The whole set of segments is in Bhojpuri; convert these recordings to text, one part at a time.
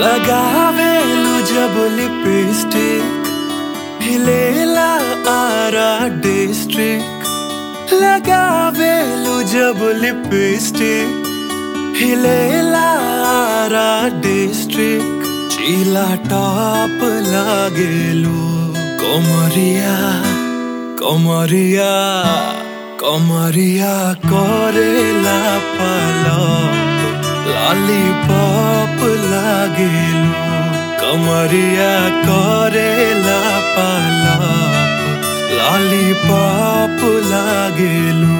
लगावेलु जब लिपस्टिक हिलेला आरा डिस्ट्रिक्ट लगावेलु जब लिपस्टिक हिलेला आरा डिस्ट्रिक्ट चीला टॉप लागेलु कोमरिया कोमरिया कोमरिया करेला पलप लॉलीपॉप लागेलु कमरिया करेला पलप लॉलीपॉप लागेलु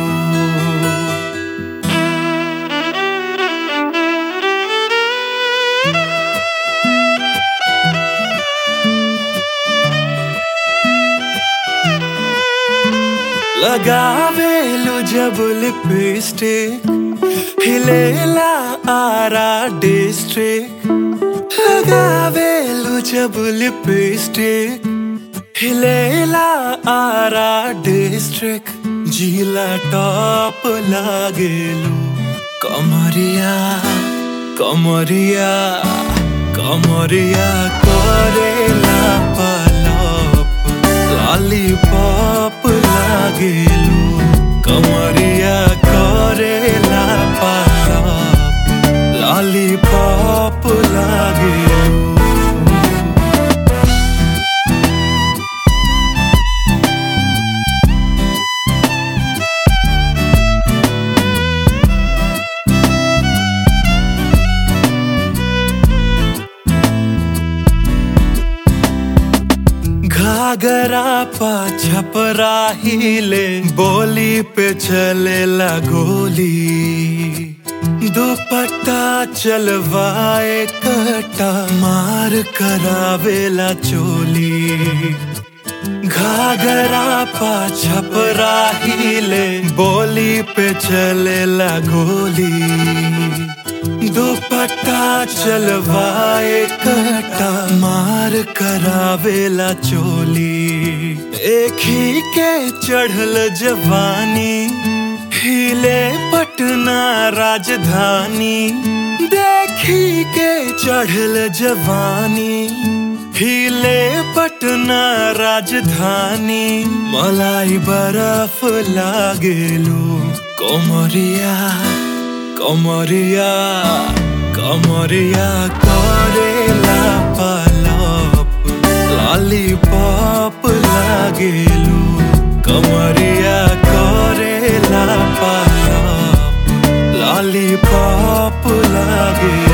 लगावेलु जब लिपस्टिक हिलेला आरा डिस्ट्रिक्ट लगावेलु जब लिपस्टिक हिलेला आरा डिस्ट्रिक्ट जिला टॉप लागेलु कमरिया कमरिया कमरिया करेला पलप लॉलीपॉप लागेलु कमरिया करेला पलप लॉलीपॉप लागेलु घाघरा पा छपरा हिले बोली पे चलेला गोली दुपट्टा चलवाए कटा मार करावेला चोली घाघरा पा छपरा हिले बोली पे चलेला गोली दुपट्टा चलवाए कटा मार करावेला चोली एक ही के चढ़ल जवानी हिले पटना राजधानी देखी के चढ़ल जवानी हिले पटना राजधानी मलाई बर्फ लागेलू कोमरिया कमरिया कमरिया करेला पलप लॉलीपॉप लागेलु कमरिया करेला पलप लॉलीपॉप लागेलु